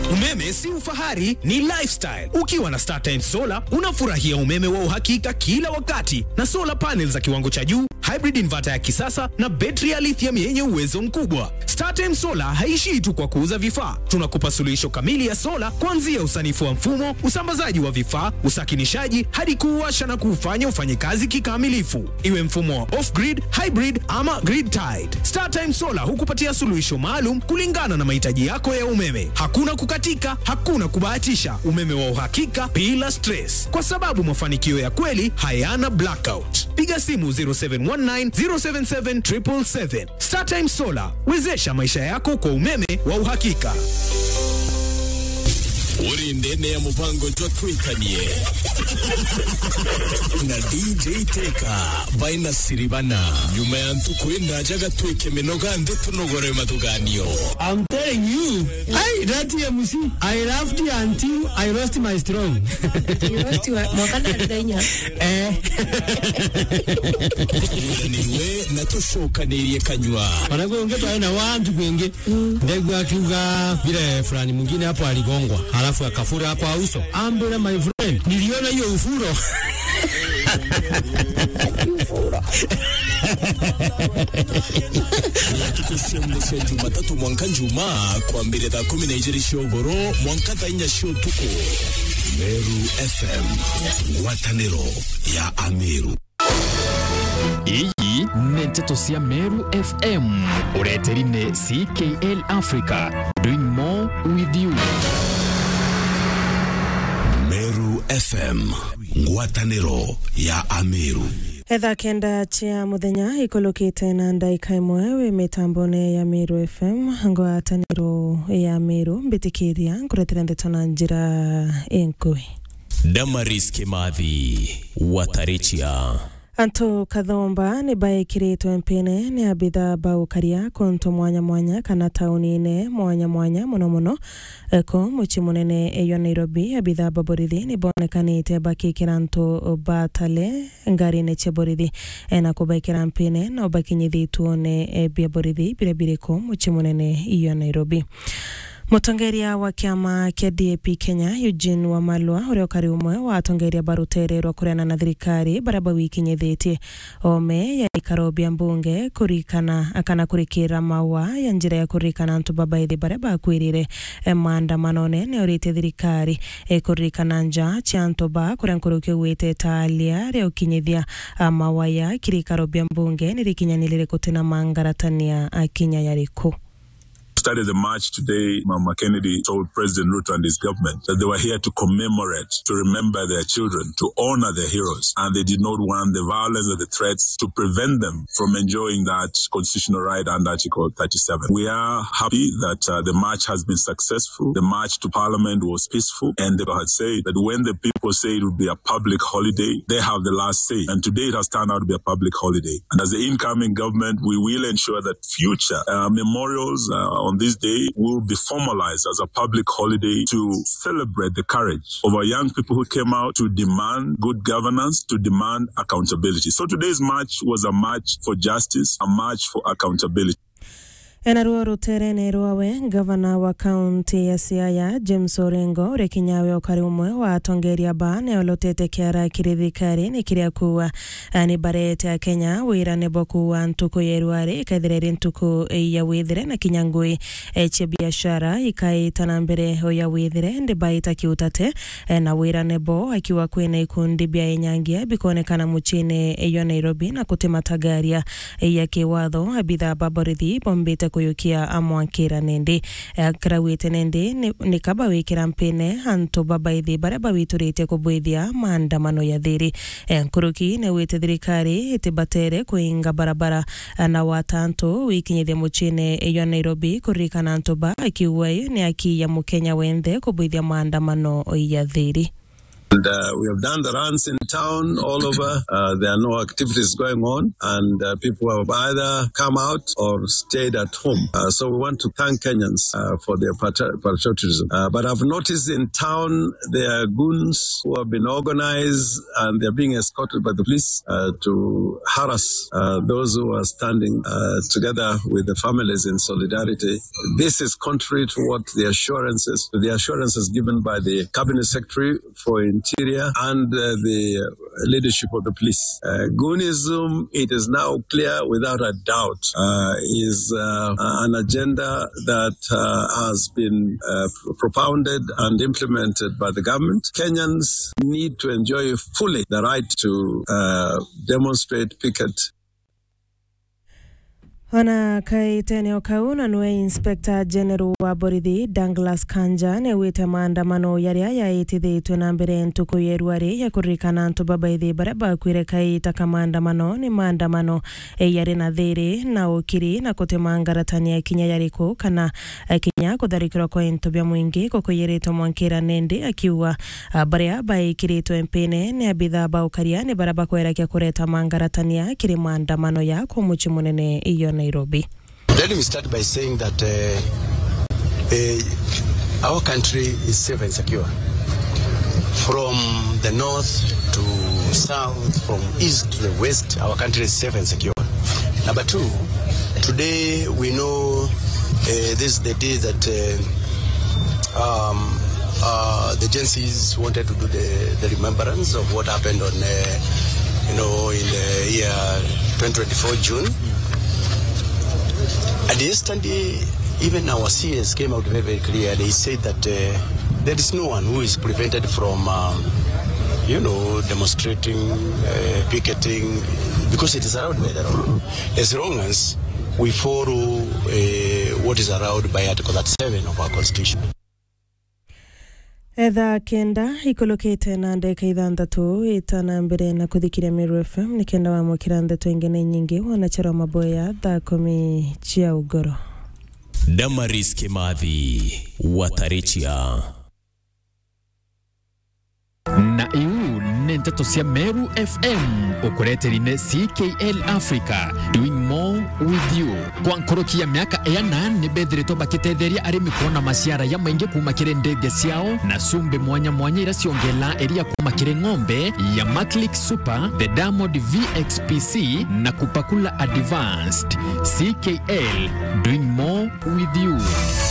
Umeme si ufahari, ni lifestyle. Ukiwa na StarTimes Solar unafurahia umeme wa uhakika kila wakati na solar panels za kiwango cha juu, hybrid inverter ya kisasa na betri ya lithium yenye uwezo mkubwa. StarTimes Solar haishii tu kwa kuuza vifaa, tunakupa suluhisho kamili ya sola kuanzia usanifu wa mfumo, usambazaji wa vifaa, usakinishaji hadi kuuasha na kuufanya ufanye kazi kikamilifu, iwe mfumo wa off-grid, hybrid ama grid tied. StarTime Solar hukupatia suluhisho maalum kulingana na mahitaji yako ya umeme. Hakuna kukatika, hakuna kubahatisha, umeme wa uhakika bila stress, kwa sababu mafanikio ya kweli hayana blackout. Piga simu 0719 077 777. StarTime Solar, wezesha maisha yako kwa umeme wa uhakika. uri ndene ya mupango twatwikanie na dj teka baina siribana nyuma ya ntukuri ndajaga twike minoga nde tunogore matuganio I'm telling you. Hey, that TMC. I laughed until I lost my strong. eh. turanirwe na tushokaniriye kanywa Wanagonge pale na watu kwenge. Ndegu akiuga vile fulani mwingine hapo aligongwa. Halafu akafura hapo auso. Ambele my friend. Niliona hiyo ufuro. tukushemeshe jumatatu mwanka njuma kwa mbere thaa kumi na ijiri shogoro mwanka thaa inya shotuko meru fm ngwataniro ya amiru iyi nĩ ndeto cia meru fm ureteri-inĩ ckl africa doing more with you meru fm ngwataniro ya amiru etha kenda cia muthenya ikulukite na ndaika imwe wi mitambone ya miru fm ngwataniro ya miru mbitikiria nkuretera ndeto na njira inkui damaris kimathi watarichia antu kathomba ni baekiritwe mpini ni abitha baukaria kuntu mwanya mwanya kana tauni-ine mwanya mwanya muno muno ko muci munene eyo nairobi abitha baborithi ni bonekanite bakikira antu batale ngari-ini cia borithi na kubaikira mpini no bakinyithitwo ni bia borithi bire biriko muci munene iyo nairobi mutongeria wa kiama kia DAP Kenya Eugene Wamalwa uria ukari umwe wa atongeria barutererwa kuriana na thirikari baria bawikinyithitie ome ya ikaro bia mbunge kurikana kana kurikira mawa ya njira ya kurikana antu babaithi baria bakwirire eh, maandamanone ni urite thirikari eh, kuririkana nja cia antu ba kuria nkuru kiugwite taalia ria ukinyithia ah, mawa ya kirikaro bia mbunge ni rikinyanire kutina mangaratania akinya yariku started the march today, Mama Kennedy told President Ruto and his government that they were here to commemorate, to remember their children, to honor their heroes. And they did not want the violence or the threats to prevent them from enjoying that constitutional right under Article 37. We are happy that uh, the march has been successful. The march to Parliament was peaceful. And they had said that when the people say it would be a public holiday, they have the last say. And today it has turned out to be a public holiday. And as the incoming government, we will ensure that future uh, memorials uh, on this day will be formalized as a public holiday to celebrate the courage of our young people who came out to demand good governance, to demand accountability. So today's march was a march for justice, a march for accountability. enaruo ruterene rwawe gavana wa kaunti ya siaya james orengo uria kinyawe ukari umwe wa atongeria ba neolotete kiara kiri thikari ni kiria kuwa ah, ni barete a kenya wira nebo kuwa ntuku ya irwari ikaithireri ntuku ya withire na kinya ngui eh, cia biashara ikaitana mbere o ya withire ndi baita kiutate eh, na wira nebo akiwa kwina ikundi bia inyangia bikonekana muchini iyo nairobi na kutematagaria eh, ya kiwatho abitha baborithi bombite kuyukia amwakira nindi akirawite nindi ni- ni kaba wikira mpine antu babaithi baria bawituritie kubwithia maandamano ya thiri Eh, nkuruki newite thirikari itibatere kuinga barabara eh, na watantu wikinyithia muchini iyo nairobi kuririkana antu ba akiuga ni aki ya mukenya wenthe kubwithia maandamano ya thiri And uh, we have done the runs in town all over. Uh, there are no activities going on, and uh, people have either come out or stayed at home. Uh, so we want to thank Kenyans uh, for their patri- patriotism. Uh, but I've noticed in town there are goons who have been organized and they're being escorted by the police uh, to harass uh, those who are standing uh, together with the families in solidarity. This is contrary to what the assurances, the assurances given by the cabinet secretary for interior and uh, the leadership of the police. Uh, Goonism, it is now clear without a doubt, uh, is uh, an agenda that uh, has been uh, propounded and implemented by the government. Kenyans need to enjoy fully the right to uh, demonstrate, picket, ona kaiteneo kau na nwe inspector general wa borithi Douglas Kanja nĩaugĩte maandamano yaria yaĩtithĩtwe na mbere ntuku ya rwari ya kuririkana antu babaithi baria bakwire kaita ka maandamano ni maandamano eh, yari na thiri na ukiri na kutima ngaratania kinya yariku kana eh, kinya kutharikirwa kwa into bia mwingi kukuyiritwo mwankira nendi akiuga ah, baria baikiritwe mpine ni abitha baukaria ni baria bakwerakia kureta mangaratania kiri maandamano ya kwa muci munene iyo Nairobi. Let me start by saying that uh, uh, our country is safe and secure. From the north to south, from east to the west, our country is safe and secure. Number two, today we know uh, this is the day that uh, um, uh, the agencies wanted to do the, the remembrance of what happened on, uh, you know, in the year 2024 June. And yesterday, even our CS came out very, very clear. They said that uh, there is no one who is prevented from, um, you know, demonstrating, uh, picketing, because it is allowed by the law. As long as we follow uh, what is allowed by Article 37 of our Constitution. etha kenda ikulukite na ndeka ithanthatu itana mbere na kuthikiria Meru FM ni kenda wamukira ndeto ingine nyingi wanachero maboya thaa kumi cia ugoro Damaris Kimathi Watarichia na iu nĩ ndeto cia Meru FM ukureterine CKL Africa doing more with you kwa nkoroki ya miaka ena nĩ bethiritwo bakitetheria arĩmi kuona maciara ya maingi kuma kĩrĩ ndege ciao na cumbi mwanya mwanya ira ciongela iria kuma kĩrĩ ng'ombe ya Maclick Super the Diamond VXPC na kupakula advanced CKL doing more with you